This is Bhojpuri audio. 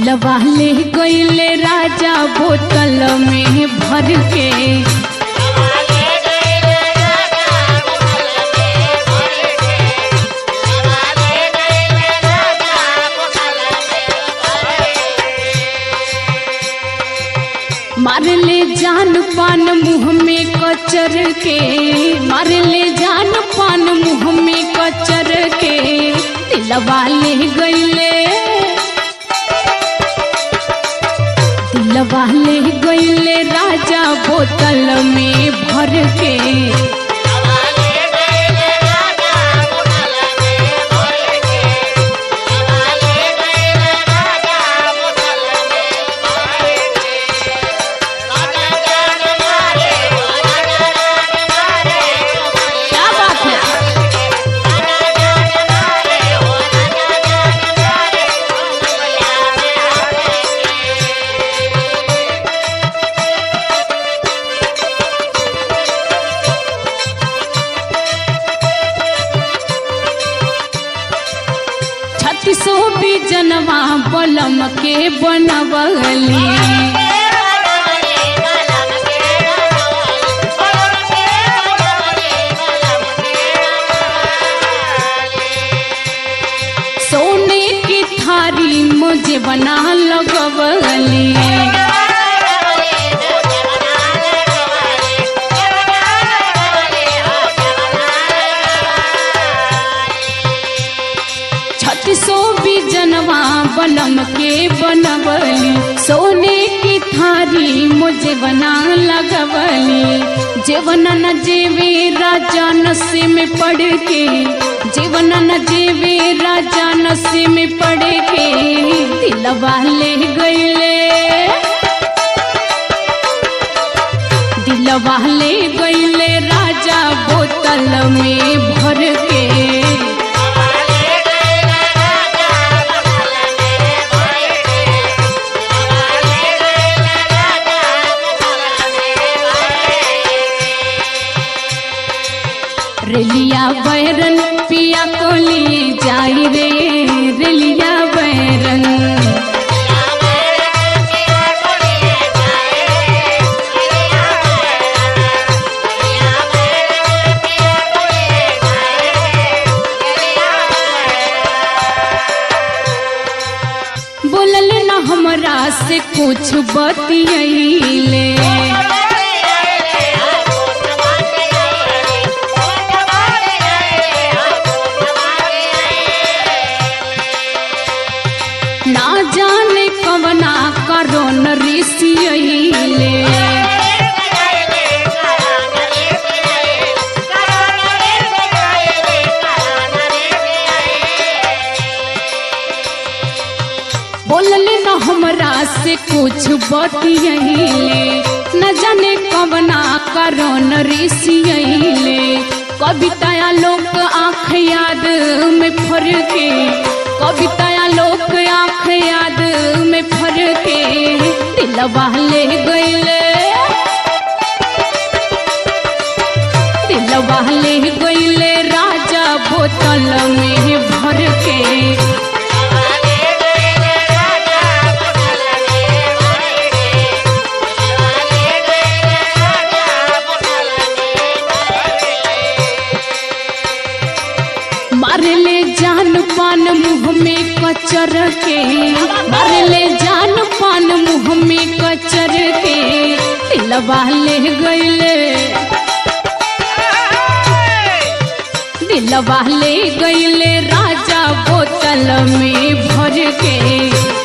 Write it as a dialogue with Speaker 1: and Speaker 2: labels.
Speaker 1: दिलवा ले गईले राजा बोतल में भर के मार ले जान पान मुंह में कचर के मार ले जान पान मुंह में कचर के दिलवा ले गईले दिलवा ले गईले राजा बोतल में भर के क्या बात है छत्तीसो भी जनवा बलम के बनवली सोने की थारी मुझे बना लगवली छत्तीसो भी जनवा बनम के बनवली सोने की थारी मुझे बना लगवली जीवन न जेवे राजा नशे में पड़ के जीवन न जेवे राजा नशे में पड़ के दिलवा ले गईले दिलवा ले गईले राजा बोतल में भर के रेलिया बैरन पिया को लिए जाई रे रेलिया बैरन बोलल न हमरा से कुछ बतियैले ना जाने कवना करोन ऋषियैले बोलले न हमरा से कुछ बतियैले न जाने कवना करोन ऋषियैले कविताया लोक आँख याद में फर के कविताया लोक आँख याद में फर के दिलवा ले गईले दिलवा ले गईले राजा बोतल में भर के मार ले जान पान मुंह में कचर के मार ले जान पान मुंह में कचर के दिलवा ले गईले दिलवा ले गईले राजा बोतल में भर के